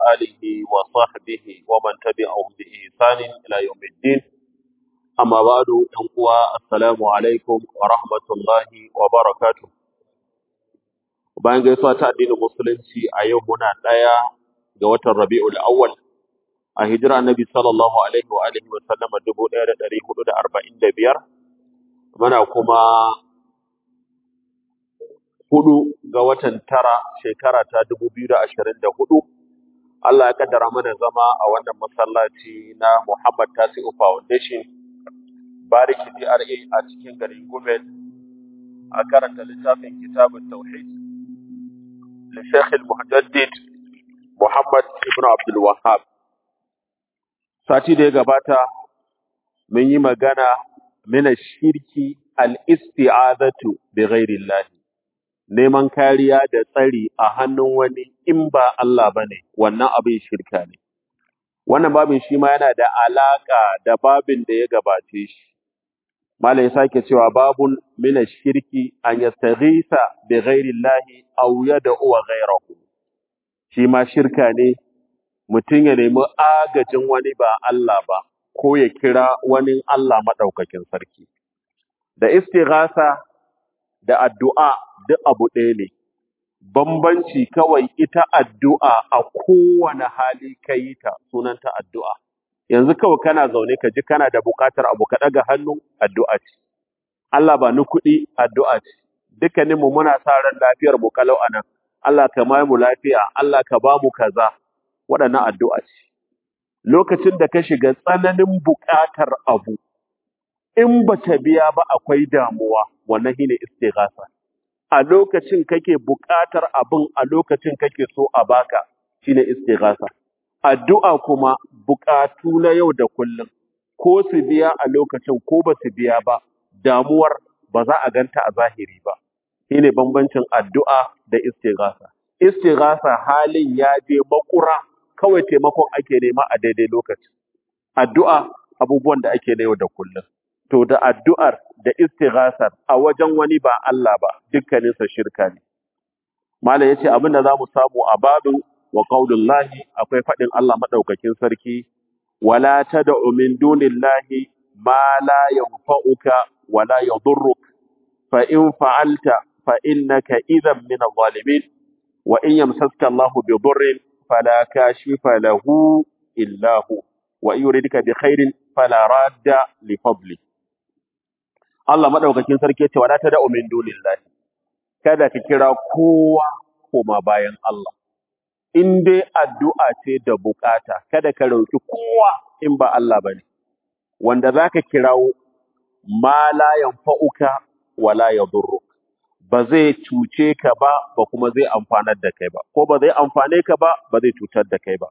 آله وصحبه ومن تبعهم بإحسان إلى يوم الدين أما بعد أنقوى السلام عليكم ورحمة الله وبركاته bayan gaisuwa ta addinin musulunci a yau muna ɗaya ga watan Rabi'ul Awwal a hijira Annabi sallallahu alaihi wa alihi wa sallama 1445 muna kuma hudu ga watan tara shekara ta 2024 Allah ya kaddara mana zama a wannan masallaci na Muhammad Tasi'u Foundation Bariki GRA a cikin garin Gumel a karanta littafin kitabun Tauhid للشيخ المحدد Muhammad ibn Abdul Wahhab sati da ya gabata mun yi magana mina shirki al-isti'azatu bi ghairi neman kariya da tsari a hannun wani in ba Allah bane wannan abin shirka ne wannan babin shi ma yana da alaka da babin da ya gabace shi malai sake cewa babun mina shirki an yastaghisa bi ghairi aw yad'u ghayrahu shi ma shirka ne mutum ya nemi agajin wani ba Allah ba ko ya kira wani Allah maɗaukakin sarki. Da istighasa da addu'a duk abu ɗaya ne, bambanci kawai ita addu'a a kowane hali ka yi ta sunanta addu'a. Yanzu kawai kana zaune ka ji kana da buƙatar abu ka ɗaga hannu addu'a ce. Allah ba ni kuɗi addu'a ce. Dukkaninmu muna sa ran lafiyar mu kalau a nan. Allah ka mai mu lafiya, Allah ka ba mu kaza. waɗannan addu'a ce. Lokacin da ka shiga tsananin buƙatar abu, in ba ta biya ba akwai damuwa, wannan shi ne istighasa. A lokacin kake buƙatar abin a lokacin kake so a baka shi ne istighasa. Addu'a kuma buƙatu na yau da kullum, ko su biya a lokacin ko ba su biya ba, damuwar ba za a ganta a zahiri ba. Shi ne bambancin addu'a da istighasa. Istighasa halin ya je makura kawai taimakon ake nema a daidai lokaci. Addu'a abubuwan da ake na yau da kullum. To da addu'ar da istighasar a wajen wani ba Allah ba dukkaninsa shirka ne. Malam ya ce abin da za mu samu a babin wa lahi akwai faɗin Allah maɗaukakin sarki, wala ta da umin dunillahi ma la yanfa'uka wala yadurruk fa in fa'alta fa innaka idan min adh-dhalimin wa in yamsaska Allahu bi dhurrin فلا كاشف له إلا هو وإن يريدك بخير فلا راد لفضله Allah madaukakin sarki yace wala tad'u min dunillahi kada ka kira kowa koma bayan Allah in dai addu'a ce da bukata kada ka roki kowa in ba Allah bane wanda zaka kirawo ma la yanfa'uka wala yadurruk ba zai cuce ka ba ba kuma zai amfanar da kai ba ko ba zai amfane ka ba ba zai cutar da kai ba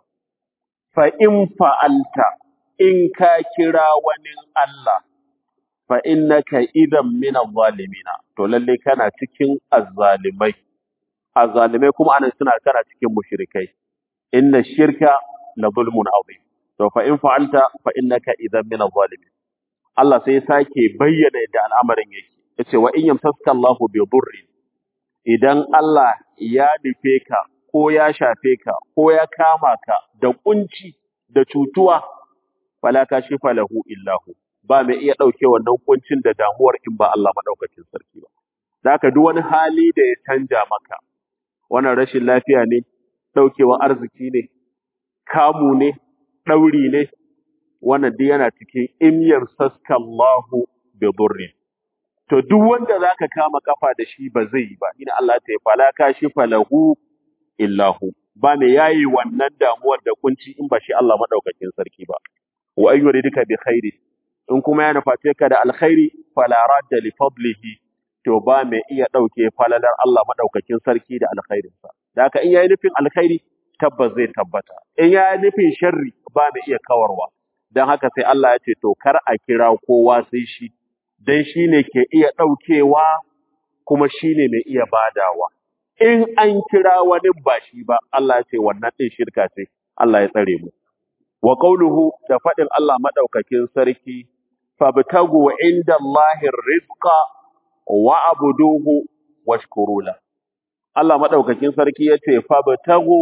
fa in fa'alta in ka kira wani Allah fa innaka idan min adh-dhalimina to lalle kana cikin azzalimai azzalimai kuma anan suna kana cikin mushrikai inna shirka la zulmun azim to fa in fa'alta fa innaka idan min adh-dhalimin Allah sai ya sake bayyana yadda al'amarin yake yace wa in yamsaska Allahu bi dhurrin idan Allah ya nufe ka ko ya shafe ka ko ya kama ka da kunci da cutuwa fala kashifa lahu illahu ba mai iya dauke wannan kuncin da damuwar in ba Allah madaukakin sarki ba zaka duk wani hali da ya canja maka wannan rashin lafiya ne daukewa arziki ne kamu ne dauri ne wannan duk yana cikin in yamsaska Allahu bi dhurrin to duk wanda zaka kama kafa da shi ba zai yi ba ina Allah ta yi fala kashi falahu illahu ba me yayi wannan damuwar da kunci in ba shi Allah madaukakin sarki ba wa ayyuridika bi khairi in kuma ya nuface ka da alkhairi fala radda li fadlihi to ba me iya dauke falalar Allah madaukakin sarki da alkhairin sa da haka in yayi nufin alkhairi tabbas zai tabbata in yayi nufin sharri ba me iya kawarwa dan haka sai Allah ya ce to kar a kira kowa sai shi dan shi ne ke iya ɗaukewa kuma shi ne mai iya badawa. In an kira wani ba shi ba, Allah ya ce wannan ɗin shirka ce, Allah ya tsare mu. Wa ƙauluhu da faɗin Allah maɗaukakin sarki, fabtagu inda Allahin rizqa wa abuduhu washkurula. Allah maɗaukakin sarki ya ce, fabtagu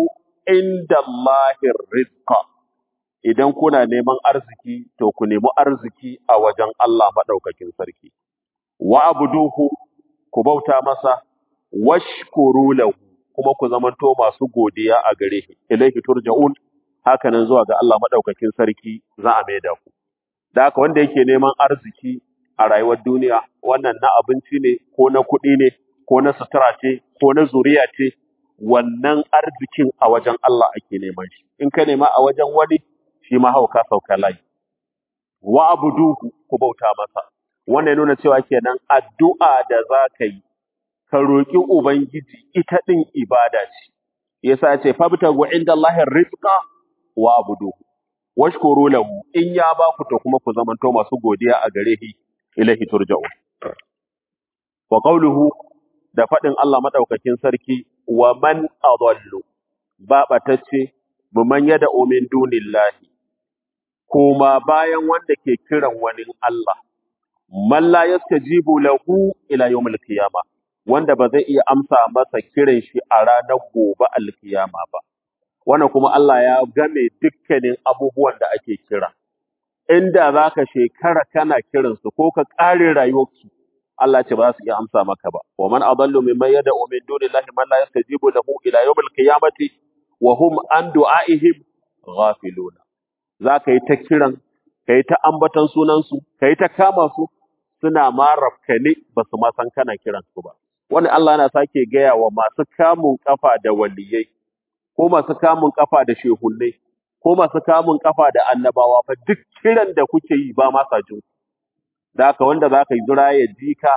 indallahi rizqa idan kuna neman arziki to ku nemi arziki a wajen Allah madaukakin sarki wa abuduhu ku bauta masa washkuru lahu kuma ku zamanto masu godiya a gare shi ilaihi turja'un hakanan zuwa ga Allah madaukakin sarki za a maida ku da haka wanda yake neman arziki a rayuwar duniya wannan na abinci ne ko na kuɗi ne ko na sutura ce ko na zuriya ce wannan arzikin a wajen Allah ake neman shi in ka nema a wajen wani shi ma hauka sauka layi wa abuduhu ku bauta masa wannan ya nuna cewa kenan addu'a da za ka yi ka roƙi ubangiji ita ɗin ibada ce yasa ya ce fabtagu inda Allahin rizqa wa abuduhu washkuru lahu in ya ba ku to kuma ku zamanto masu godiya a gare shi ilahi turja'un wa qawluhu da faɗin Allah madaukakin sarki wa man adallu ba batacce man yada min dunillahi kuma bayan wanda ke kiran wani Allah man la yastajibu lahu ila yawmil qiyamah wanda ba zai iya amsa masa kiran shi a ranar gobe alkiyama ba wannan kuma Allah ya game dukkanin abubuwan da ake kira inda zaka shekara kana kiransu ko ka ƙare rayuwarsu Allah ce ba za su iya amsa maka ba wa man adallu mimman yad'u min dunillahi man la yastajibu lahu ila yawmil qiyamati wa hum an du'aihim ghafiluna zaka yi ta kiran kai ta ambatan sunan su kai ta kama su suna ma rafkane ba su ma san kana kiran su ba wani Allah yana sake gaya wa masu kamun kafa da waliyai ko masu kamun kafa da shehunnai ko masu kamun kafa da annabawa fa duk kiran da kuke yi ba ma sa jin ku. da haka wanda za ka yi zura ya ji ka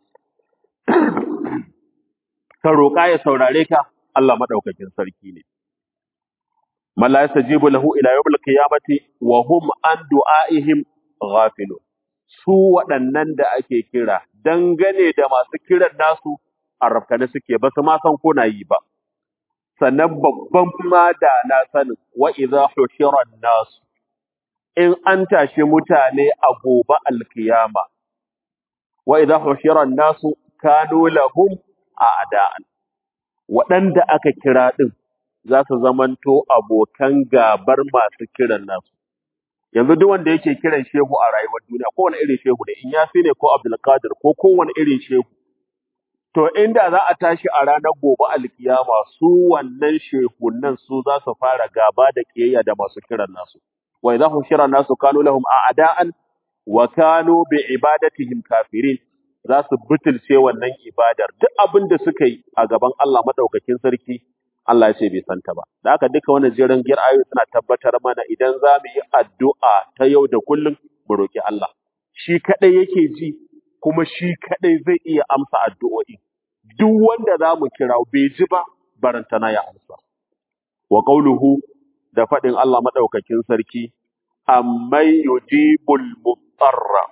ka roƙa ya saurare ka Allah maɗaukakin sarki ne man la yastajibu lahu ila yawmil qiyamati wa hum an du'aihim ghafilun su waɗannan da ake kira dangane da masu kiran nasu a rafkane suke ba su ma san ko na yi ba sannan babban ma da na sanin wa idza hushira nasu in an tashi mutane a gobe alkiyama wa idza hushira nasu kanu lahum a'da'an waɗanda aka kira din za su zamanto abokan gabar masu kiran nasu yanzu duk wanda yake kiran shehu a rayuwar duniya kowane irin shehu ne in yasi ne ko abdulkadir ko kowane irin shehu to inda za a tashi a ranar gobe alkiyama su wannan shehunan su za su fara gaba da kiyayya da masu kiran nasu wa idza hushira nasu kanu lahum a'da'an wa kanu bi ibadatihim kafirin za su butulce wannan ibadar duk abin da suka yi a gaban Allah madaukakin sarki Allah ya ce bai santa ba da haka duka wannan jerin gir ayoyi suna tabbatar mana idan za mu yi addu'a ta yau da kullum mu roki Allah shi kadai yake ji kuma shi kadai zai iya amsa addu'o'i duk wanda za mu kira bai ji ba barantana ya amsa wa qauluhu da faɗin Allah madaukakin sarki amman yujibul mutarra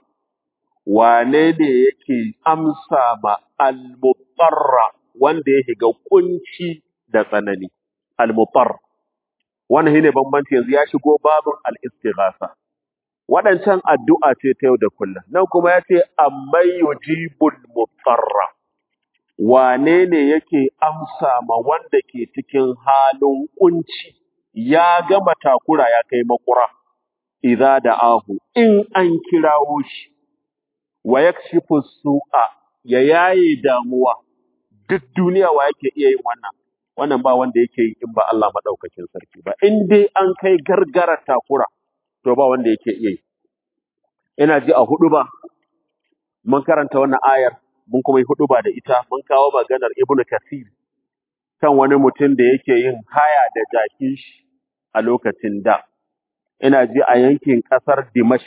wane ne yake amsa ma al-mutarra wanda ya shiga kunci da tsanani al-mutar wannan shine bambanci yanzu ya shigo babin al-istighasa waɗancan addu'a ce ta yau da kullum nan kuma ya ce amman yujibul mutarra wane ne yake amsa ma wanda ke cikin halin kunci ya gama takura ya kai makura idza da'ahu in an kirawo shi wa yakshifu su'a ya yaye damuwa duk duniya wa yake iya yin wannan wannan ba wanda yake yi in ba Allah madaukakin sarki ba in dai an kai gargara takura to ba wanda yake iya yi ina ji a hudu ba mun karanta wannan ayar mun kuma yi hudu ba da ita mun kawo maganar ibnu kasir kan wani mutum da yake yin haya da jakin shi a lokacin da ina ji a yankin kasar dimashq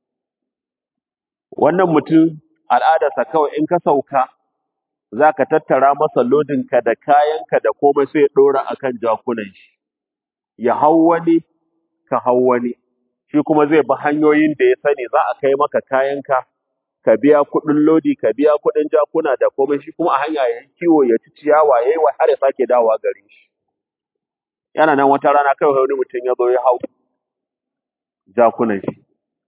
wannan mutum al'adarsa kawai in ka sauka za ka tattara masa lodinka da kayanka da komai sai ya ɗora a kan jakunan shi, ya hau wani, ka hau wani, shi kuma zai bi hanyoyin da ya sani za a kai maka kayanka, ka biya kuɗin lodi, ka biya kuɗin jakuna da komai shi kuma a hanya ya yi kiwo ya ci ciyawa ya yi wa har ya sake dawowa gare shi. Yana nan wata rana kawai wani mutum ya zo ya hau jakunan shi.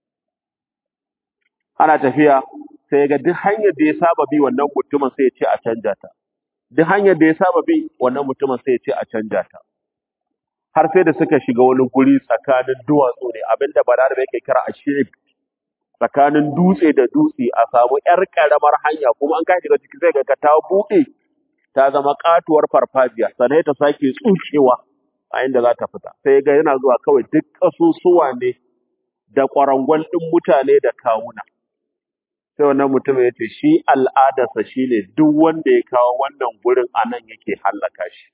Ana tafiya sai ga duk hanyar da ya saba bi wannan mutumin sai ya ce a canja ta duk hanyar da ya saba bi wannan mutumin sai ya ce a canja ta har sai da suka shiga wani guri tsakanin duwatsu ne abinda balarabe yake kira a tsakanin dutse da dutse a samu ‘yar ƙaramar hanya kuma an kai shiga ciki zai ga ka ta buɗe ta zama katuwar farfajiya sannan ta sake tsukewa a inda za ta fita sai ga yana zuwa kawai duk ƙasusuwa ne da ƙwarangwal ɗin mutane da kawuna sai wannan mutum ya ce shi al'adarsa shi ne duk wanda ya kawo wannan gurin a nan yake hallaka shi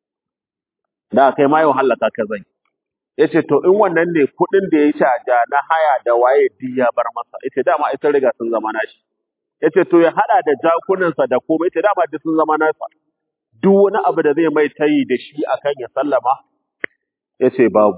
da kai ma yau hallaka ka zai ya ce to in wannan ne kuɗin da ya caja na haya da waye duk ya bar masa ya ce dama ita riga sun zama nashi ya ce to ya haɗa da jakunansa da komai ya ce dama duk sun zama nasa duk wani abu da zai mai tayi da shi akan ya sallama ya ce babu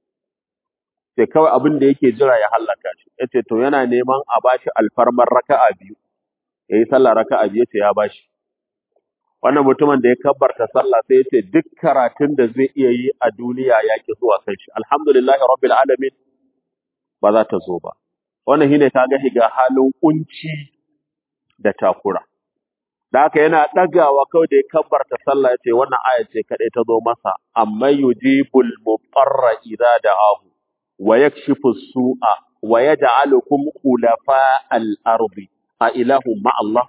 sai kawai abin da yake jira ya hallaka shi ya ce to yana neman a bashi alfarmar raka'a biyu ya yi sallah raka'a biyu ya ce ya bashi wannan mutumin da ya kabbarta sallah sai ya ce duk karatun da zai iya yi a duniya ya ki zuwa kan shi alhamdulillahi rabbil alamin ba za ta zo ba wannan shine ta ga higa halin kunci da takura da haka yana ɗagawa kawai da ya kabbarta sallah ya ce wannan aya ce kaɗai ta zo masa amma yujibul muqarra idza da'ahu wa yakshifu su'a wa yaj'alukum khulafa al-ardi a ilahu ma Allah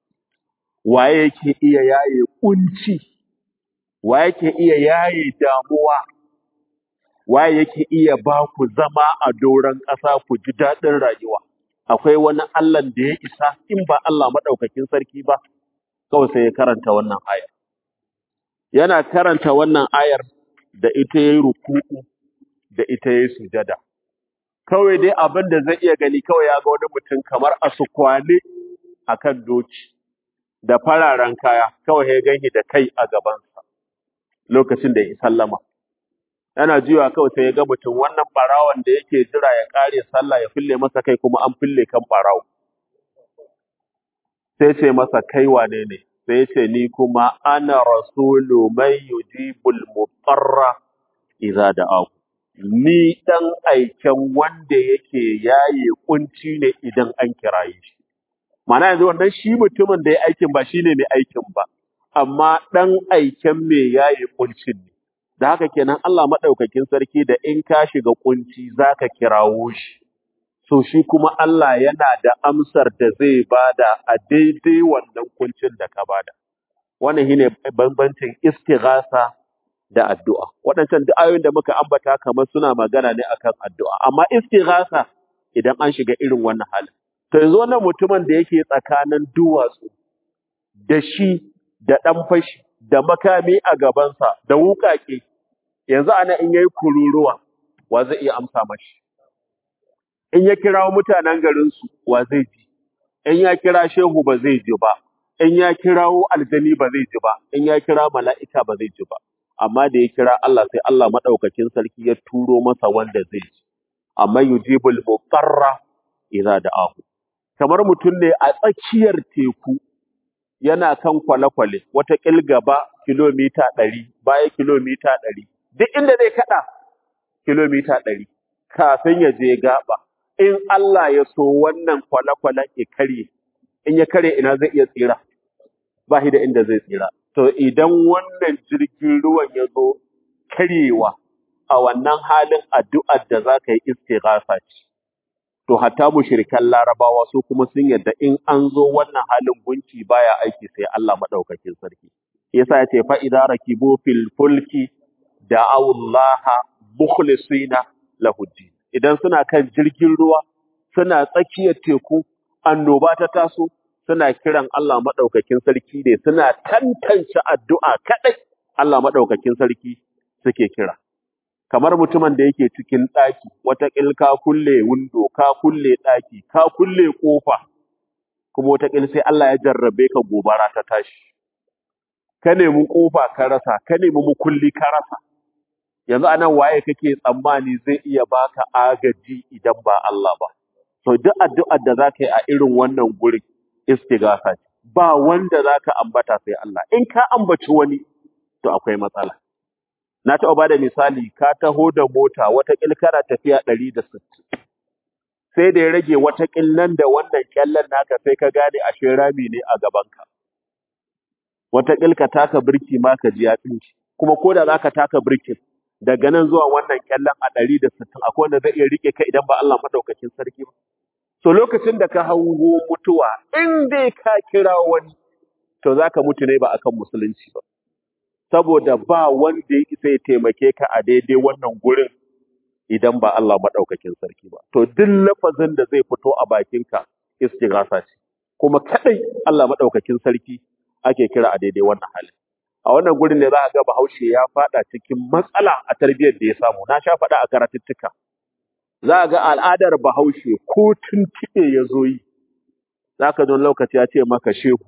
waye yake iya yaye kunci waye yake iya yaye damuwa waye yake iya ba ku zama a doron ƙasa ku ji daɗin rayuwa akwai wani Allah da ya isa in ba Allah madaukakin sarki ba kawai sai ya karanta wannan ayar yana karanta wannan ayar da ita yayi ruku'u da ita yayi sujada kawai dai abin da zai iya gani kawai ya ga wani mutum kamar a sukwane akan doki da fararen kaya kawai ya ganshi da kai a gabansa lokacin da ya sallama yana jiwa kawai sai ya ga mutum wannan barawan da yake jira ya kare sallah ya fille masa kai kuma an fille kan barawo sai ce masa kai wane ne sai ce ni kuma ana rasulu man yujibul mutarra idza da'ahu ni dan aiken wanda yake yaye kunci ne idan an kiraye shi Mana yanzu wannan shi mutumin da ya aikin ba shine mai aikin ba, amma ɗan aiken mai yayi kuncin ne. Da haka kenan Allah maɗaukakin sarki da in ka shiga kunci za ka kirawo shi. So shi kuma Allah yana da amsar da zai bada a daidai wannan kuncin da ka bada. Wannan shine bambancin istighasa da addu'a. Waɗancan duk ayoyin da muka ambata kamar suna magana ne akan addu'a, amma istighasa idan an shiga irin wannan halin. To yanzu wannan mutumin da yake tsakanin duwatsu da shi da ɗan fashi da makami a gabansa da wuƙaƙe, yanzu ana in yayi kururuwa wa zai iya amsa mashi. In ya kira mutanen garinsu wa zai ji, in ya kira shehu ba zai ji ba, in ya kirawo aljani ba zai ji ba, in ya kira mala'ika ba zai ji ba. Amma da ya kira Allah sai Allah maɗaukakin sarki ya turo masa wanda zai ji. Amma yujibul muqarra idza da'ahu. kamar mutum ne a tsakiyar teku yana kan kwale-kwale wata gaba kilomita ɗari baya kilomita ɗari duk inda zai kaɗa kilomita ɗari kafin ya je gaba in Allah ya so wannan kwale-kwale ya karye in ya karye ina zai iya tsira ba shi da inda zai tsira to idan wannan jirgin ruwan ya zo karyewa a wannan halin addu'ar da za ka yi istighasa ce to hatta mushrikan larabawa su kuma sun yadda in an zo wannan halin gunki baya aiki sai Allah madaukakin sarki yasa yace fa idza rakibu fil fulki da'aw Allah mukhlisina lahu din idan suna kan jirgin ruwa suna tsakiyar teku annoba ta taso suna kiran Allah madaukakin sarki ne suna tantance addu'a kadai Allah madaukakin sarki suke kira kamar mutumin da yake cikin ɗaki, wataƙil ka kulle windo, ka kulle ɗaki, ka kulle ƙofa, kuma wataƙil sai Allah ya jarrabe ka gobara ta tashi. Ka nemi ƙofa ka rasa, ka nemi mukulli ka rasa. Yanzu anan waye kake tsammani zai iya baka agaji idan ba Allah ba. To duk addu'ar da za ka yi a irin wannan gurin istighatha ce. Ba wanda za ka ambata sai Allah. In ka ambaci wani, to akwai matsala. Na taɓa ba da misali, ka taho da mota watakil kana tafiya ɗari da sittin. Sai da ya rage watakil nan da wannan ƙyallen naka sai ka gane ashe rami ne a gabanka. Watakil ka taka birki ma ka ji ya tsinci, kuma ko da za ka taka birkin, daga nan zuwa wannan kyallen a ɗari da sittin akwai wanda zai iya rike ka idan ba Allah madaukakin sarki ba so lokacin da ka hango mutuwa in dai ka kira wani to zaka mutu ne ba akan musulunci ba saboda ba wanda ya isa ya taimake ka a daidai wannan gurin idan ba Allah madaukakin sarki ba to duk lafazin da zai fito a bakinka istighasa ce kuma kadai Allah madaukakin sarki ake kira a daidai wannan halin a wannan gurin ne za a ga Bahaushe ya fada cikin matsala a tarbiyyar da ya samu na sha faɗa a karatuttuka za a ga al'adar Bahaushe ko tuntuɓe ya zo yi za ka don lokaci ya ce maka shehu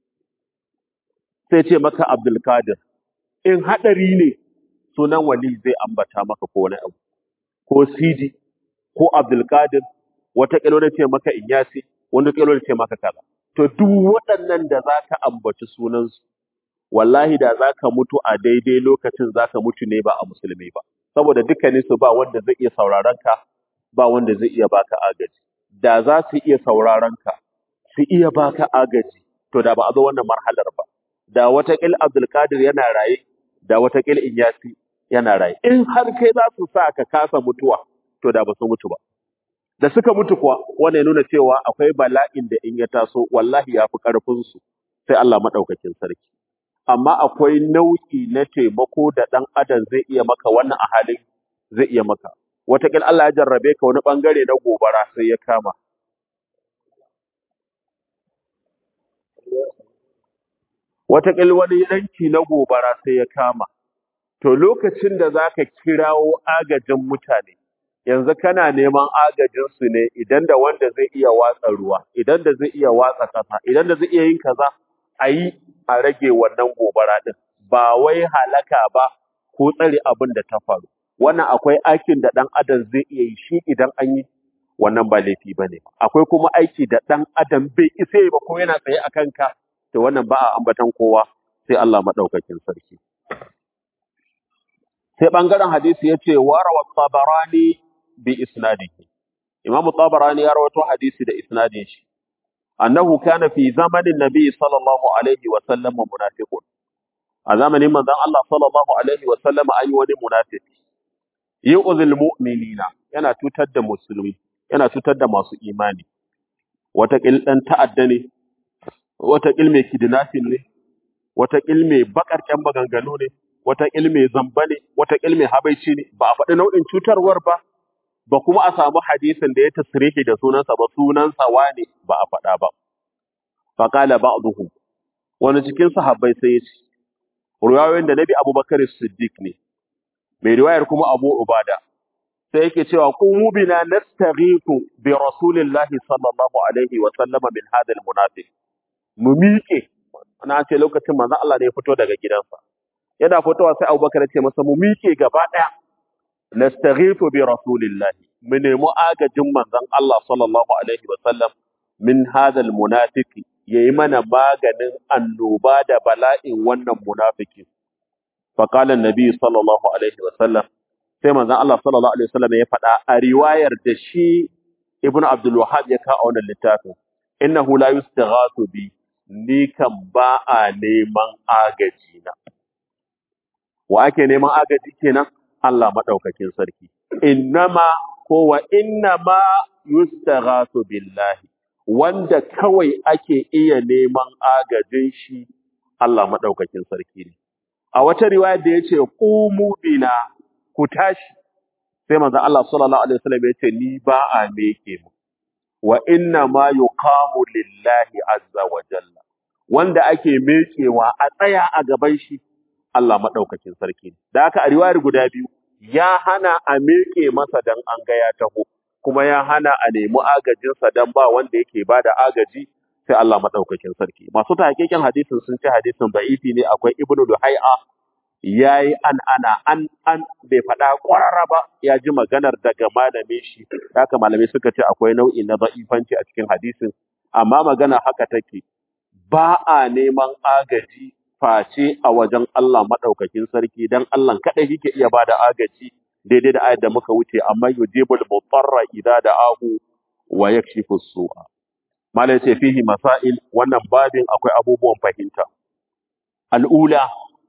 sai ce maka Abdulkadir in haɗari ne sunan wali zai ambata maka ko wani abu ko Sidi ko Abdulkadir wata kilo da ce maka Inyasi wani kilo da ce maka kaza to duk waɗannan da za ka ambaci sunansu wallahi da za ka mutu a daidai lokacin za ka mutu ne ba a musulmi ba saboda dukkaninsu ba wanda zai iya sauraron ka ba wanda zai iya baka agaji da za su iya sauraron ka su iya baka agaji to da ba a zo wannan marhalar ba da watakil Abdulkadir yana raye da watakil Inyasi yana raye in har kai za su sa ka kasa mutuwa to da ba su mutu ba da suka mutu kuwa wannan ya nuna cewa akwai bala'in da in ya taso wallahi ya fi ƙarfin su sai Allah madaukakin sarki amma akwai nau'i na taimako da ɗan adam zai iya maka wannan a halin zai iya maka wataƙil Allah ya jarrabe ka wani ɓangare na gobara sai ya kama wataƙil wani yanki na gobara sai ya kama to lokacin da za ka kirawo agajin mutane yanzu kana neman agajinsu ne idan da wanda zai iya watsa ruwa idan da zai iya watsa ƙasa idan da zai iya yin kaza a yi a rage wannan gobara ɗin ba wai halaka ba ko tsare abin da ta faru wannan akwai aikin da ɗan adam zai iya yi shi idan an yi wannan ba laifi ba ne akwai kuma aiki da ɗan adam bai isa yi ba ko yana tsaye a kanka to wannan ba a ambatan kowa sai Allah maɗaukakin sarki sai ɓangaren hadisi ya ce warawa tabarani bi isnadihi imamu tabarani ya rawato hadisi da isnadin shi annahu kana fi zamanin nabi sallallahu alaihi wa sallam munafiqun a zamanin manzon Allah sallallahu alaihi wa sallam ayi wani munafiki yu'zil mu'minina yana tutar da musulmi yana tutar da masu imani wata kil dan ta'adda ne wata kil mai kidnapping ne wata kil mai bakarken maganganu ne wata kil mai zamba ne wata kil mai habaici ne ba a faɗi nau'in cutarwar ba ba kuma a samu hadisin da ya tasrihi da sunansa ba sunansa wane ba a faɗa ba faqala ba'dhum wani cikin sahabbai sai ya ce riwayoyin da nabi abubakar siddiq ne mai riwayar kuma abu ubada sai yake cewa qumu bina nastaghiithu bi rasulillahi sallallahu alaihi wa sallam min hadha almunafiq mu miƙe ana ce lokacin manzon Allah ne ya fito daga gidansa yana fitowa sai abubakar ya ce masa mu miƙe gaba ɗaya nastaghiithu bi rasulillahi mu nemi agajin manzon Allah sallallahu alaihi wa sallam min hadha almunafiq yayi mana maganin annoba da bala'in wannan munafiki fa qala annabi sallallahu alaihi wa sallam sai manzon Allah sallallahu alaihi wa sallam ya faɗa a riwayar da shi ibn abdul wahhab ya kawo wannan littafin innahu la yustaghathu bi ni kan ba a neman agaji na wa ake neman agaji kenan Allah madaukakin sarki innama ko wa innama yustaghathu billahi wanda kawai ake iya neman agajin shi Allah madaukakin sarki ne a wata riwaya da yace qumu bina ku tashi sai manzo Allah sallallahu alaihi wasallam yace ni ba a meke mu wa inna ma yuqamu lillahi azza wa jalla wanda ake mekewa a tsaya a gaban shi Allah madaukakin sarki ne da haka a riwayar guda biyu ya hana a meke masa dan an ga ya taho kuma ya hana a nemi agajinsa dan ba wanda yake bada agaji sai Allah madaukakin sarki masu tahqiqin hadisin sun ce hadisin da'ifi ne akwai ibnu duhai'a yayi an ana an an bai faɗa ƙwararra ba ya ji maganar daga malamin shi haka malamai suka ce akwai nau'i na da'ifanci a cikin hadisin amma magana haka take ba a neman agaji face a wajen Allah madaukakin sarki dan Allah kadai yake iya bada agaji daidai da ayat da muka wuce amma yujibul mutarra idza da'ahu wa yakshifu su'a malai ce fihi masail wannan babin akwai abubuwan fahimta al'ula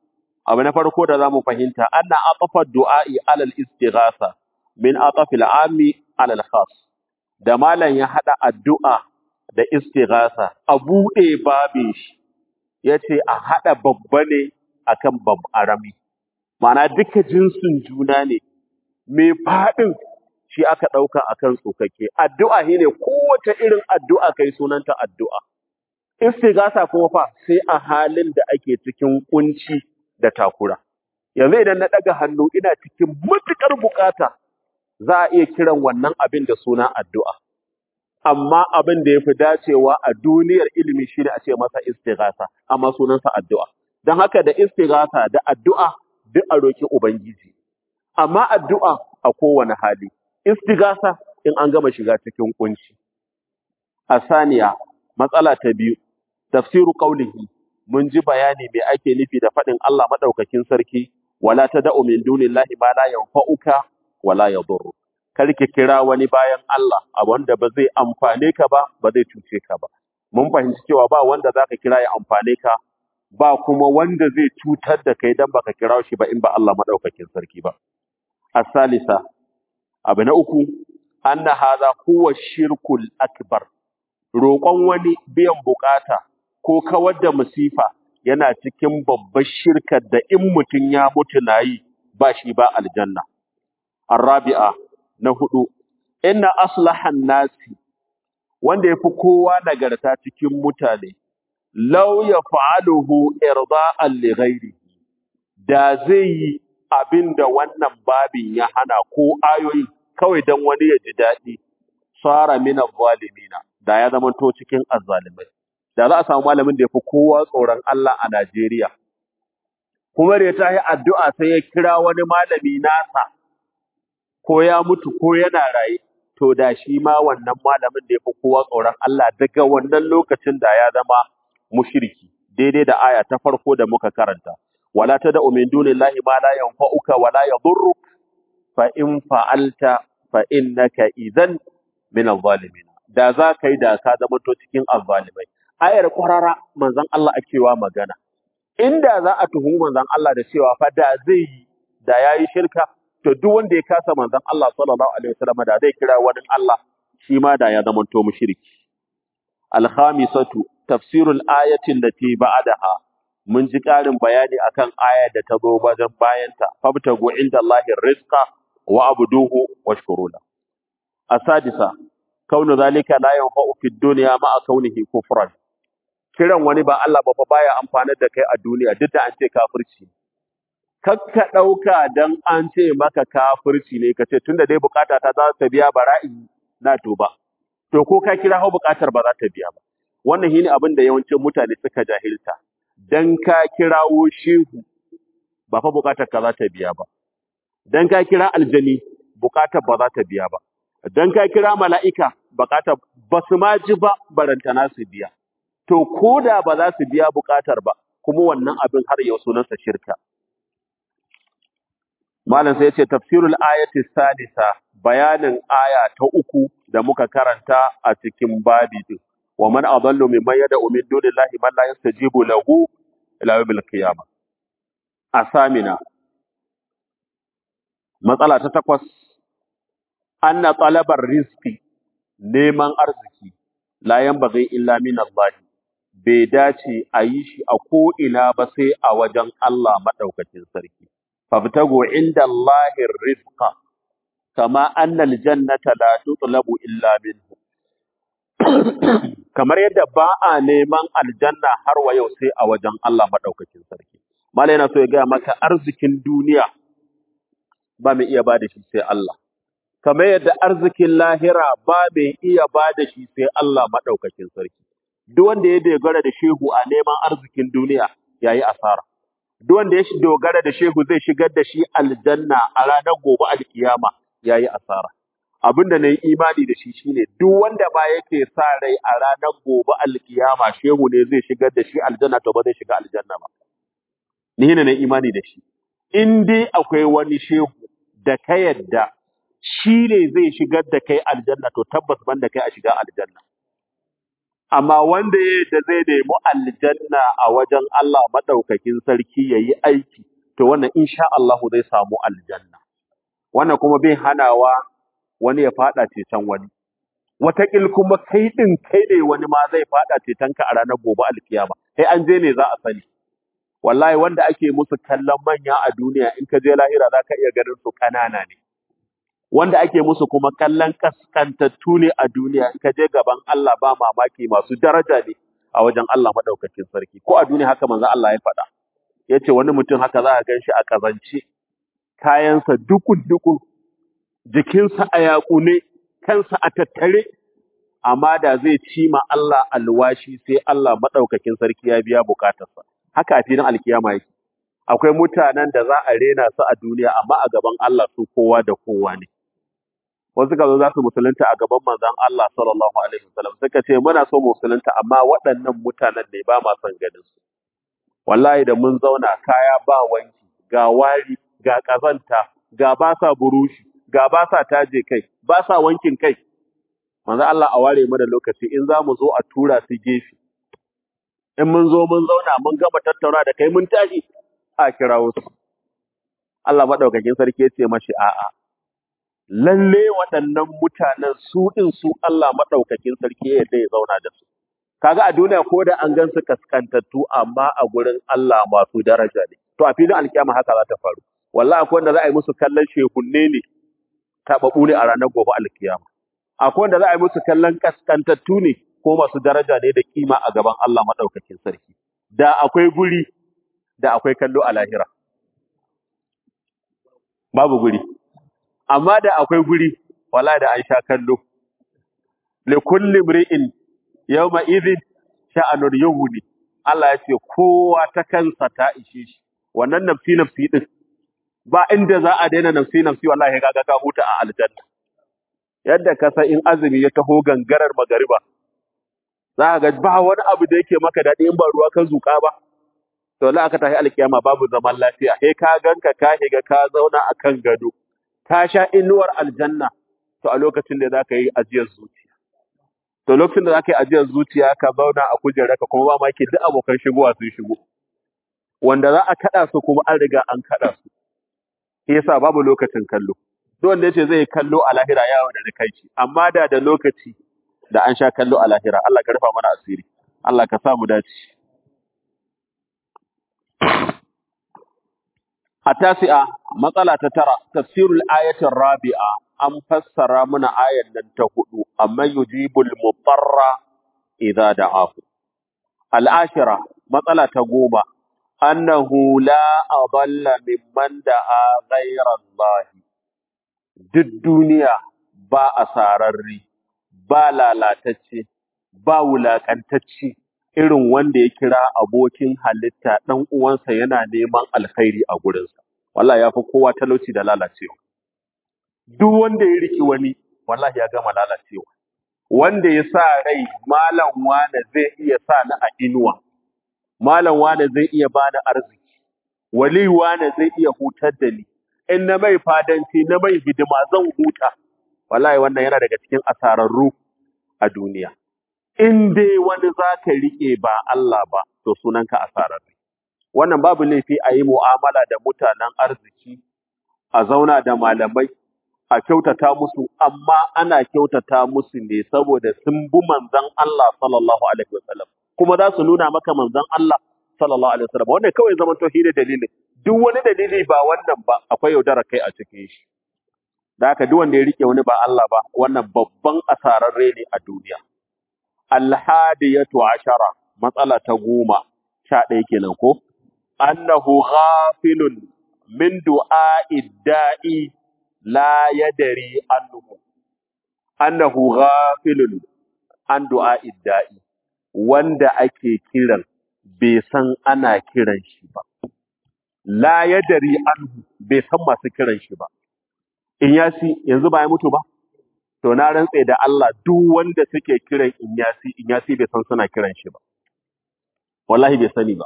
abu na farko da zamu fahimta anna atafa du'a'i ala al-istighatha min atafi al-ami ala al-khas da malam ya hada addu'a da istighatha a bude babin shi yace a hada babba ne akan bab arami ma'ana duka jinsin juna ne mai fadin shi aka dauka akan tsokake addu'a shine kowace irin addu'a kai sunanta addu'a istighatha kuma fa sai a halin da ake cikin kunci da takura. Yanzu idan na ɗaga hannu ina cikin matuƙar bukata za a iya kiran wannan abin da suna addu'a. Amma abin da ya fi dacewa a duniyar ilimi shi ne a ce masa istighasa, amma sunansa addu'a. Don haka da istighasa da addu'a duk a roƙi Ubangiji. Amma addu'a a kowane hali, istighasa in an gama shiga cikin kunci. A saniya, matsala ta biyu, tafsiru ƙaulihi mun ji bayani me ake nufi da faɗin Allah maɗaukakin sarki, wala ta da'u min dunillahi ma la yanfa'uka wala yadurru. Kar ki kira wani bayan Allah a wanda ba zai amfane ka ba, ba zai cuce ka ba. Mun fahimci cewa ba wanda zaka kira ya amfane ka, ba kuma wanda zai cutar da kai dan baka kira shi ba in ba Allah maɗaukakin sarki ba. Asalisa, abu na uku, anna hadha huwa shirkul akbar. Roƙon wani biyan bukata ko kawar da musifa yana cikin babbar shirkar da in mutum ya mutu na yi ba shi ba aljanna. Arabi'a na hudu, inna aslahan nasi wanda ya fi kowa nagarta cikin mutane, lau ya fa'aluhu irda'an li ghairihi da zai yi abin da wannan babin ya hana ko ayoyi kawai don wani ya ji daɗi, tsara mina zalimina da ya zama to cikin azzalimai. da za a samu malamin da ya fi kowa tsoron Allah a Najeriya. Kuma da ya tashi addu'a sai ya kira wani malami nasa, ko ya mutu ko yana raye, to da shi ma wannan malamin da ya fi kowa tsoron Allah daga wannan lokacin da ya zama mushiriki, daidai da aya ta farko da muka karanta. Wala ta da umin dunillahi ma la yanfa'uka wala yadurruk fa in fa'alta fa innaka idan min adh-dhalimin. Da za ka yi da ka zama to cikin azzalimai. ayar kwarara manzon Allah akewa magana inda za a tuhumi manzon Allah da cewa fa da zai yi da yayi shirka to duk wanda ya kasa manzon Allah sallallahu alaihi wasallam da zai kira wani Allah shi ma da ya zama to mushriki al-khamisatu tafsirul ayati allati ba'daha mun ji karin bayani akan aya da ta zo wajen bayanta fabtagu inda Allahi rizqa wa abduhu washkuru la asadisa kaunu zalika la yanfa'u fid dunya ma'a kaunihi kufran kiran wani ba Allah ba fa baya amfani da kai a duniya duk da an ce kafirci kakka dauka dan an ce maka kafirci ne kace tunda dai bukata ta za ta biya bara'i na tuba to ko ka kira hau bukatar ba za ta biya ba wannan shine abin da yawancin mutane suka jahilta dan ka kirawo shehu ba fa bukatar ka za ta biya ba dan ka kira aljani bukatar ba za ta biya ba dan ka kira mala'ika bukatar ba su ma ji ba barantana su biya to ko da ba za su biya bukatar ba kuma wannan abin har yau sunansa shirka malam sai ya ce tafsirul ayati salisa bayanin aya ta uku da muka karanta a cikin babi din wa man adallu mimman yad'u min dunillahi man la yastajibu lahu ila yawmil qiyamah asamina matsala ta takwas anna talabar rizqi neman arziki la yanbaghi illa min Allah bai dace a yi shi a ko'ina ba sai a wajen Allah maɗaukacin sarki. Fabtago inda Allahin rizqa, kama annal jannata la tutlabu illa minhu. Kamar yadda ba a neman aljanna har wa yau sai a wajen Allah maɗaukacin sarki. Mala yana so ya gaya maka arzikin duniya ba mai iya ba da shi sai Allah. Kamar yadda arzikin lahira ba mai iya ba da shi sai Allah maɗaukacin sarki. duk wanda ya dogara da shehu a neman arzikin duniya yayi asara duk wanda ya dogara da shehu zai shigar da shi aljanna a ranar gobe alkiyama yayi asara abinda na yi imani da shi shine duk wanda ba yake sa rai a ranar gobe alkiyama shehu ne zai shigar da shi aljanna to ba zai shiga aljanna ba ni ne na imani da shi in dai akwai wani shehu da ka yadda shi ne zai shigar da kai aljanna to tabbas ban da kai a shiga aljanna amma wanda ya da zai nemi aljanna a wajen Allah madaukakin sarki yayi aiki to wannan insha Allah zai samu aljanna wannan kuma bai hanawa wani ya fada ceton wani wataƙil kuma kai ɗin kai ne wani ma zai fada cetonka a ranar gobe alkiyama sai an je ne za a sani wallahi wanda ake musu kallon manya a duniya in ka je lahira za ka iya ganin su ƙanana ne wanda ake musu kuma kallon kaskantattu ne a duniya in ka je gaban Allah ba mamaki masu daraja ne a wajen Allah madaukakin sarki ko a duniya haka manzo Allah ya faɗa yace wani mutum haka za ka ganshi a kazance kayansa dukun dukun jikinsa a yaƙune kansa a tattare amma da zai ci ma Allah alwashi sai Allah madaukakin sarki ya biya bukatarsa haka a filin alkiyama yake akwai mutanen da za a rena su a duniya amma a gaban Allah su kowa da kowa ne wasu ka zo za su musulunta a gaban manzon Allah sallallahu alaihi wasallam suka ce muna so musulunta amma waɗannan mutanen ne ba ma son ganin su wallahi da mun zauna kaya ba wanki ga wari ga kazanta ga ba sa burushi ga ba sa taje kai ba sa wankin kai manzo Allah a ware mana lokaci in za mu zo a tura su gefe in mun zo mun zauna mun gama tattauna da kai mun tashi a kirawo su Allah madaukakin sarki ya ce mashi a'a lalle waɗannan mutanen su din su Allah madaukakin sarki ya ya zauna da su kaga a duniya ko da an gan su kaskantattu amma a gurin Allah masu daraja ne to a filin alkiyama haka za ta faru wallahi akwai wanda za a yi musu kallon shehunne ne tababu ne a ranar gobe alkiyama akwai wanda za a yi musu kallon kaskantattu ne ko masu daraja ne da kima a gaban Allah madaukakin sarki da akwai guri da akwai kallo a lahira babu guri amma da akwai guri wala da an sha kallo li kulli mri'in yawma idhin sha'anun yughni Allah ya ce kowa ta kansa ta ishe shi wannan nafsi nafsi din ba inda za a daina nafsi nafsi wallahi kaga ka huta a aljanna yadda ka san in azumi ya taho gangarar magariba za ka ga ba wani abu da yake maka daɗi in ba ruwa ka zuƙa ba to la aka tafi alkiyama babu zaman lafiya sai ka ganka ka shiga ka zauna akan gado ka sha inuwar aljanna to a lokacin da zaka yi ajiyar zuciya to lokacin da zaka yi ajiyar zuciya ka zauna a kujerarka kuma ba ma duk abokan shigowa sun shigo wanda za a kada su kuma an riga an kada su shi yasa babu lokacin kallo duk wanda yace zai kallo a lahira yawo da kai amma da da lokaci da an sha kallo a lahira Allah ka rufa mana asiri Allah ka sa mu dace التاسعة مسألة ترى تفسير الآية الرابعة أم فسر من آية لن تهدو أما يجيب المضطر إذا دعاه العاشرة مسألة تقوم أنه لا أضل ممن دعا غير الله duk duniya ba asararri ba lalatacce ba wulakantacce irin wanda ya kira abokin halitta ɗan uwansa yana neman alkhairi a gurinsa wallahi yafi kowa talauci da lalacewa duk wanda ya riki wani wallahi ya gama lalacewa wanda ya sa rai malam wane zai iya sa ni a inuwa malam wane zai iya bani arziki wali wane zai iya hutar da ni in na mai fadanci na mai hidima zan huta wallahi wannan yana daga cikin asararru a duniya in dai wani za ka riƙe ba Allah ba to sunanka asararre wannan babu laifi a yi mu'amala da mutanen arziki a zauna da malamai a kyautata musu amma ana kyautata musu ne saboda sun bi manzon Allah sallallahu alaihi wasallam kuma za su nuna maka manzon Allah sallallahu alaihi wasallam wannan kawai zaman to shi ne dalilin duk wani dalili ba wannan ba akwai yaudara kai a cikin shi da haka duk wanda ya rike wani ba Allah ba wannan babban asararre ne a duniya alhadiyatu ashara matsala ta goma sha ɗaya kenan ko annahu ghafilun min du'a'i da'i la yadri anhu annahu ghafilun an du'a'i da'i wanda ake kiran bai san ana kiran shi ba la yadri anhu bai san masu kiran shi ba in yasi yanzu ba ya mutu ba to na rantse da Allah duk wanda suke kiran Inyasi Inyasi bai san suna kiran shi ba wallahi bai sani ba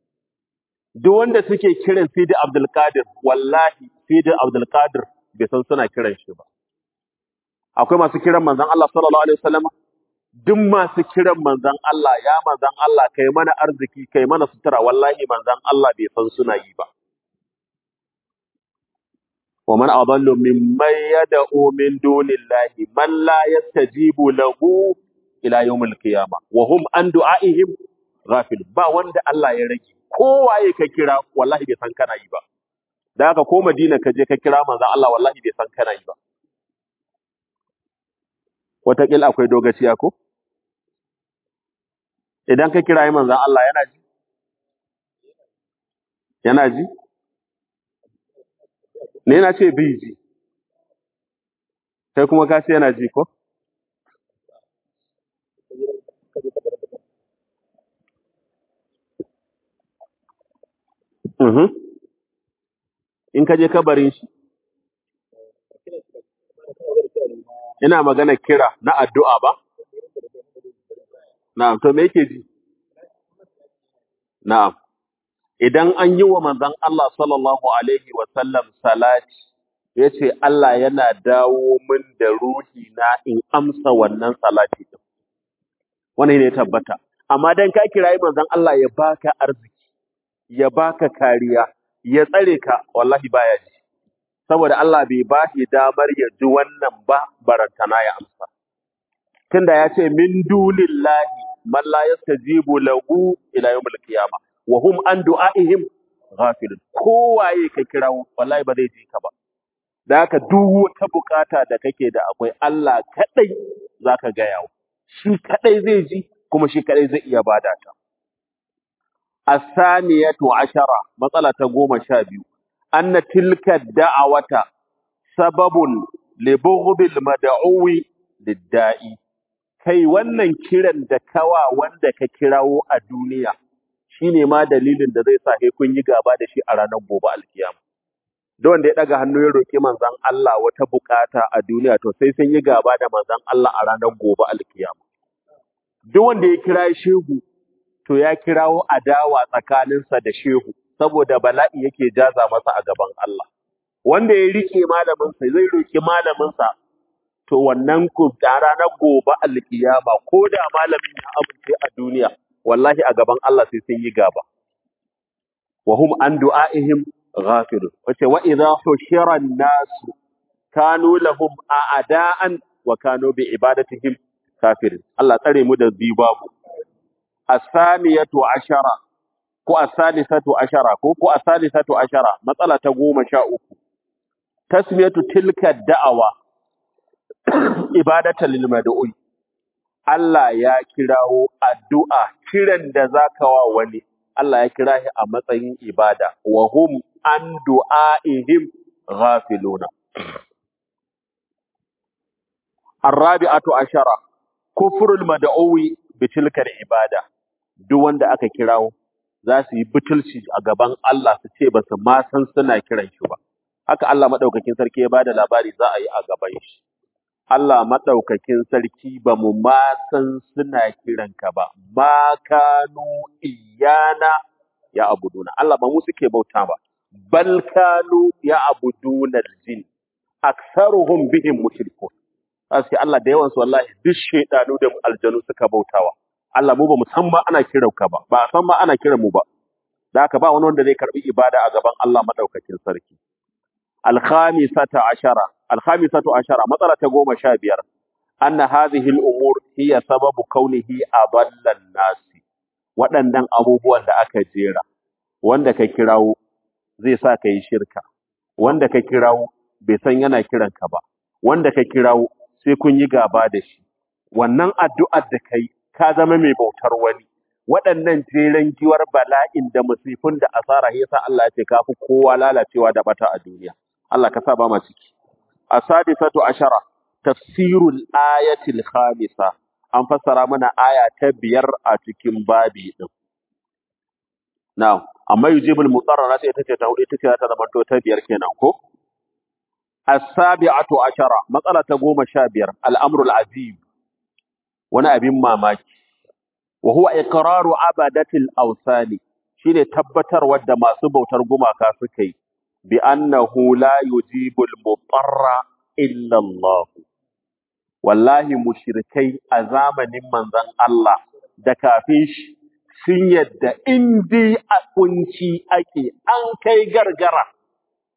duk wanda suke kiran Sidi Abdul Qadir wallahi Sidi Abdul Qadir bai san suna kiran shi ba akwai masu kiran manzon Allah sallallahu alaihi wasallam duk masu kiran manzon Allah ya manzon Allah kai mana arziki kai mana sutura wallahi manzon Allah bai san suna yi ba wa man adallu mimman yad'u min dunillahi man la yastajibu lahu ila yawmil qiyamah wa hum an du'aihim ghafil ba wanda Allah ya rage kowaye ka kira wallahi bai san kana yi ba da haka ko Madina ka je ka kira manzon Allah wallahi bai san kana yi ba wataƙila akwai dogaciya ko idan ka kira manzon Allah yana ji yana ji ne na ce bai ji kai kuma ka ce yana ji ko Mhm. in ka je kabarin shi ina magana kira na addu'a ba na'am to me yake ji na'am idan an yi wa manzon Allah sallallahu alaihi wa sallam salati yace Allah yana dawo min da ruhi na in amsa wannan salati din wannan ne ya tabbata amma dan ka kirayi manzon Allah ya baka arziki ya baka kariya ya tsare ka wallahi baya ji saboda Allah bai ba shi damar ya ji wannan ba barantana ya amsa tunda ya ce min dunillahi man la yastajibu lahu ila yawmil qiyamah wa hum an du'aihim ghafilun kowaye ka kira wallahi ba zai ji ka ba da haka duk wata bukata da kake da akwai Allah kadai zaka ga yawo shi kadai zai ji kuma shi kadai zai iya bada ta asaniyatu ashara matsala ta goma sha biyu anna tilka da'awata sababun li bughdil mad'uwi lidda'i kai wannan kiran da kawa wanda ka kirawo a duniya shine ma dalilin da zai sa kai kun yi gaba da shi a ranar gobe alkiyama da wanda ya daga hannu ya roki manzon Allah wata bukata a duniya to sai sun yi gaba da manzon Allah a ranar gobe alkiyama duk wanda ya kira shehu to ya kirawo adawa tsakaninsa da shehu saboda bala'i yake jaza masa a gaban Allah wanda ya rike malaminsa zai roki malaminsa to wannan ku da ranar gobe alkiyama ko da malamin ya amince a duniya wallahi a gaban Allah sai sun yi gaba wa hum an du'aihim ghafilun wace wa idha hushira an-nas kanu lahum a'da'an wa kanu bi ibadatihim kafirin Allah tsare mu da babu asaniyatu ashara ko asalisatu ashara ko ko asalisatu ashara matsala ta goma sha uku tasmiyatu tilka da'awa ibadatan lil mad'u'i Allah ya kirawo addu'a kiran da zaka wa wani Allah ya kira shi a matsayin ibada wa hum an du'aihim ghafiluna الرابعة عشرة كفر المدعوي بتلك العبادة duk wanda aka kirawo za su yi butulci a gaban Allah su ce ba su ma san suna kiran shi ba haka Allah madaukakin sarki ya bada labari za a yi a gaban shi Allah madaukakin sarki ba mu ma san suna kiran ka ba ma kanu iyana ya abuduna Allah ba mu suke bauta ba bal kanu ya abuduna aljin aktsaruhum bihim mushrikun sai Allah da yawan su wallahi duk shedanu da aljanu suka bautawa Allah mu ba mu san ma ana kiran ka ba ba a san ma ana kiran mu ba da haka ba wani wanda zai karbi ibada a gaban Allah madaukakin sarki al-khamisata ashara al-khamisatu ashara matsala ta goma sha biyar anna hadhihi al-umur hiya sababu kaunihi adallan nasi waɗannan abubuwan da aka jera wanda ka kirawo zai sa ka yi shirka wanda ka kirawo bai san yana kiranka ba wanda ka kirawo sai kun yi gaba da shi wannan addu'ar da kai ka zama mai bautar wani waɗannan jeren giwar bala'in da musifin da asara yasa Allah ya ce ka fi kowa lalacewa da bata a duniya Allah ka sa ba ma ciki asadisatu ashara tafsirul ayatil khamisa an fassara mana aya ta biyar a cikin babi din na'am amma yujibul mutarrara sai ita ce ta hudu ita ce ta zama ta biyar kenan ko as-sabi'atu ashara matsala ta goma sha biyar al-amrul azim wani abin mamaki wa huwa iqraru abadatil awsani shine tabbatarwa da masu bautar gumaka suka yi bi annahu la yujibul mutarra illa Allah wallahi mushrikai a zamanin manzon Allah da kafin shi sun yadda in dai a kunci ake an kai gargara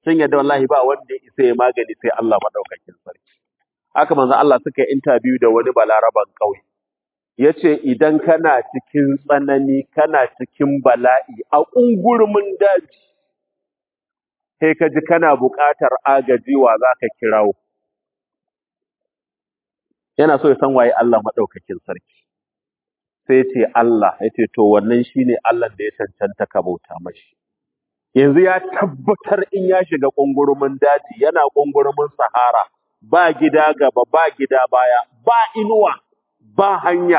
sun yadda wallahi ba wanda ya isa ya magani sai Allah madaukakin sarki haka manzo Allah suka yi interview da wani balaraban kauye yace idan kana cikin tsanani kana cikin bala'i a ungurumin daji sai ka ji kana buƙatar agaji wa zaka kirawo yana so ya san waye Allah madaukakin sarki sai ce Allah yace to wannan shine Allah da ya cancanta ka bauta mashi yanzu ya tabbatar in ya shiga ƙungurumin daji yana ƙungurumin sahara ba gida gaba ba gida baya ba inuwa ba hanya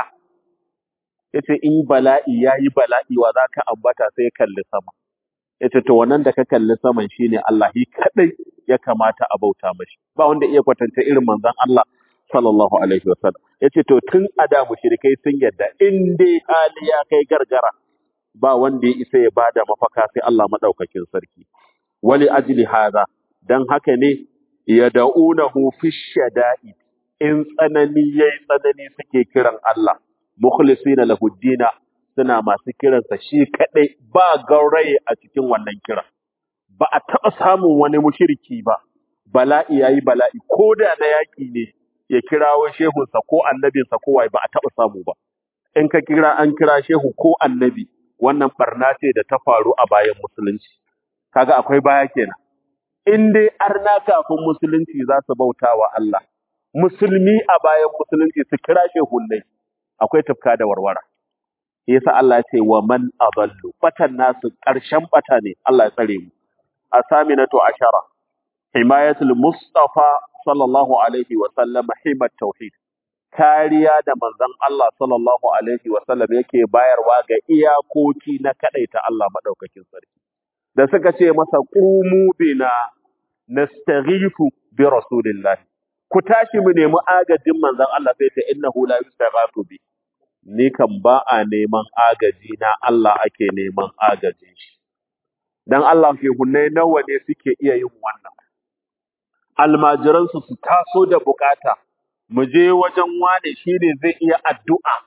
yace in bala'i yayi bala'i wa zaka ambata sai kalli sama yace to wannan da ka kalli saman shine Allah shi kadai ya kamata a bauta mashi ba wanda iya kwatanta irin manzon Allah sallallahu alaihi wasallam yace to tun ada mushrikai sun yadda in dai hali ya kai gargara ba wanda ya isa ya bada mafaka sai Allah madaukakin sarki wali ajli hadha dan haka ne yad'unahu fi shada'i in tsanani yayi tsanani suke kiran Allah mukhlisina lahu dina suna masu kiransa shi kadai ba gauraye a cikin wannan kira ba a taɓa samun wani mushriki ba bala'i yayi bala'i ko da na yaki ne ya kirawo shehunsa ko annabinsa ko wai ba a taɓa samu ba in ka kira an kira shehu ko annabi wannan barna ce da ta faru a bayan musulunci kaga akwai baya kenan in dai arna kafin musulunci za su bauta wa Allah musulmi a bayan musulunci su kira shehunnai akwai tufka da warwara yasa Allah ya ce wa man adallu batan nasu karshen bata ne Allah ya tsare mu asaminatu ashara himayatul mustafa sallallahu alaihi wa sallam himat tauhid kariya da manzon Allah sallallahu alaihi wa sallam yake bayarwa ga iyakoki na kadaita Allah madaukakin sarki da suka ce masa qumu bina nastaghifu bi rasulillah ku tashi mu nemi agajin manzon Allah sai ta innahu la yustaghathu bi ni kan ba a neman agaji na Allah ake neman agajin shi dan Allah ke hunnai nawa ne suke iya yin wannan almajiransu su taso da bukata mu je wajen wane shine zai iya addu'a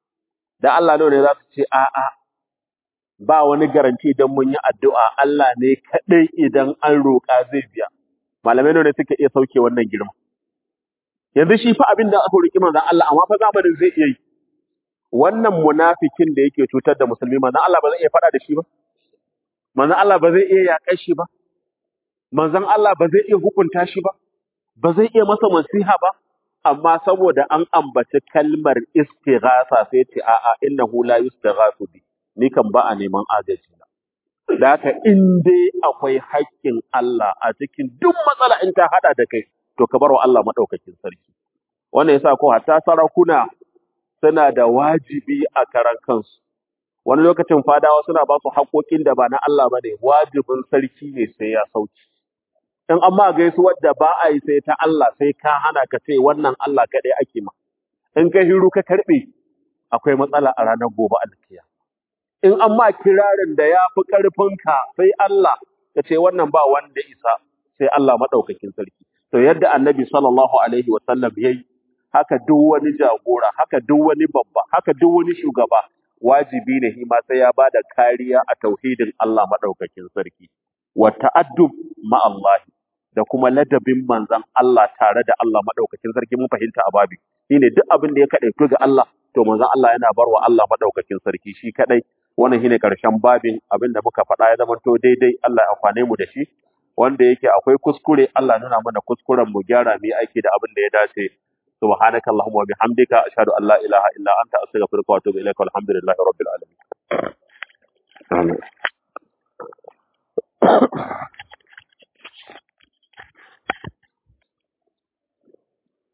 da Allah ne za su ce a'a ba wani garanti idan mun yi addu'a Allah ne kadai idan an roƙa zai biya malamai ne suke iya sauke wannan girma yanzu shi fa abin da aka roƙi manzon Allah amma fa zamanin zai iya yi wannan munafikin da yake cutar da musulmi manzon Allah ba zai iya faɗa da shi ba manzon Allah ba zai iya yaƙar shi ba manzon Allah ba zai iya hukunta shi ba ba zai iya masa nasiha ba amma saboda an ambaci kalmar istighatha sai ce a'a innahu la yustaghathu bi ni kan ba a neman agaji na da haka in dai akwai haƙƙin Allah a cikin duk matsala in ta hada da kai to ka bar wa Allah madaukakin sarki wannan yasa ko hatta sarakuna suna da wajibi a karan kansu wani lokacin fadawa suna ba su haƙoƙin da ba na Allah bane wajibin sarki ne sai ya sauki in an ma gaisuwar da ba a yi sai ta Allah sai ka hana ka ce wannan Allah kaɗai ake ma in ka hiru ka karɓe akwai matsala a ranar gobe alkiya in an ma kirarin da ya fi ƙarfinka sai Allah ka ce wannan ba wanda isa sai Allah maɗaukakin sarki to yadda annabi sallallahu alaihi wasallam ya yi haka duk wani jagora haka duk wani babba haka duk wani shugaba wajibi ne shi ma sai ya ba da kariya a tauhidin Allah maɗaukakin sarki wa ta'addub ma Allah da kuma ladabin manzan Allah tare da Allah madaukakin sarki mun fahimta a babi shine duk abin da ya kadaitu ga Allah to manzan Allah yana barwa Allah madaukakin sarki shi kadai wannan shine karshen babin abin da muka faɗa ya zama to daidai Allah ya amfane mu da shi wanda yake akwai kuskure Allah nuna mana kuskuren mu gyara mu yi aiki da abin da ya dace سبحانك اللهم وبحمدك أشهد أن لا إله إلا أنت أستغفرك وأتوب إليك والحمد لله رب العالمين آمين